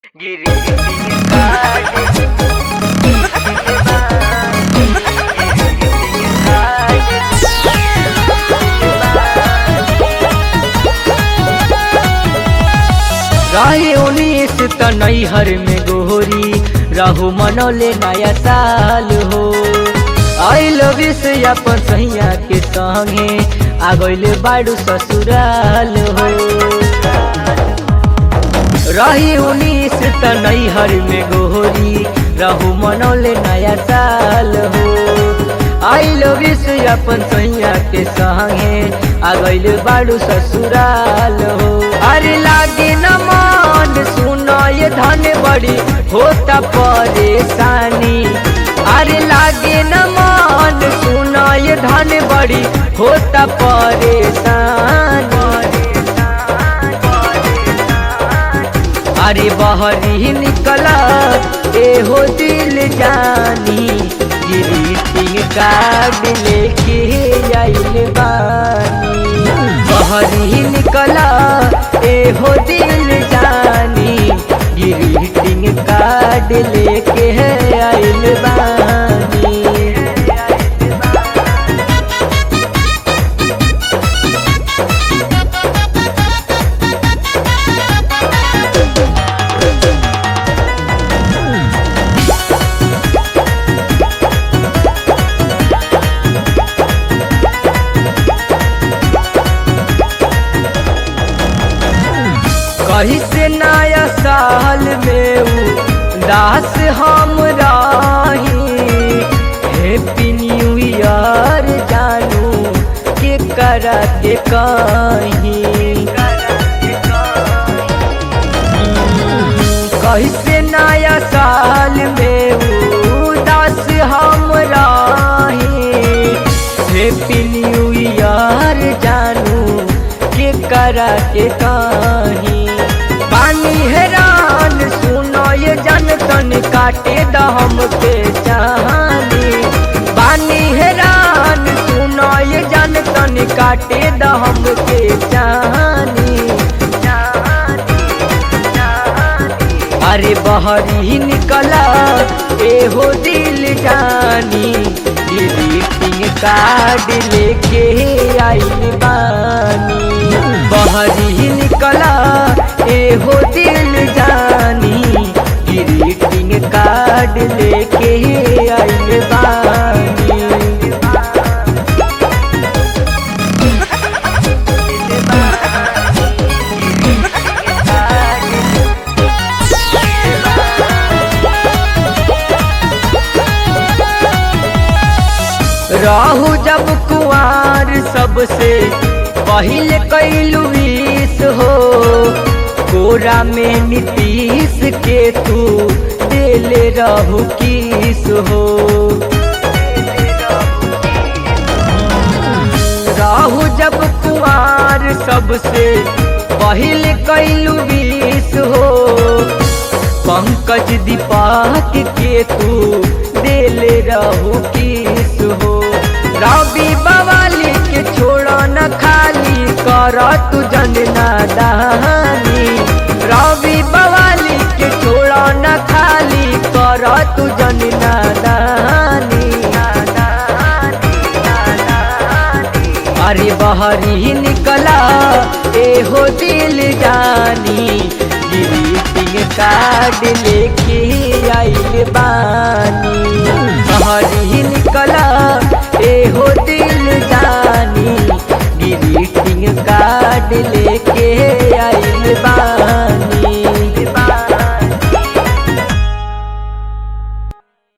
रहे उन्नीस त नैहर में गोरी रहू मनौले नया साल हो आई लव से अपन सैया के संगे आ गइले बाड़ू ससुराल हो रही उन्नीस त नैहर में गोरी रहू मनौले नया साल हो आई लव से अपन सैया के संगे आ गइले बाड़ू ससुराल हो अरे लागे न मन सुनो ये धन बड़ी होता परेशानी अरे लागे न मन सुनो ये धन बड़ी होता परेशानी अरे बहरी निकला ए हो दिल जानी ग्रीटिंग कार्ड लेके आइल बानी बहरी निकला ए हो दिल जानी ग्रीटिंग कार्ड लेके आइल बानी कहीं से नया साल में उ दास हम रही हैप्पी न्यू ईयर जानू के करा के कहीं कहीं से नया साल में उ दास हम रही हैप्पी न्यू ईयर जानू के करा के कहीं पानी हैरान सुनो ये जन तन काटे दम के चाहनी पानी हैरान सुनो ये जन तन काटे दम के चाहनी अरे बहरी निकला ए हो दिल जानी ग्रीटिंग कार्ड लेके आइल बानी बहरी निकला ए हो दिल जानी ग्रीटिंग कार्ड लेके आइल बानी रहू जब कुआर सबसे पहले कैलू विष हो कोरा में नीतीश के तू देले रहू किस हो रहू जब कुआर सबसे पहले कैलू विष हो पंकज दीपक के तू देले रहू किस हो रवि बवाली के छोड़ो न खाली कर तू जनना दहानी रवि बवाली के छोड़ो न खाली कर तू जनना दहानी अरे बहरी निकला ए हो दिल जानी ग्रीटिंग कार्ड लेके आइल बानी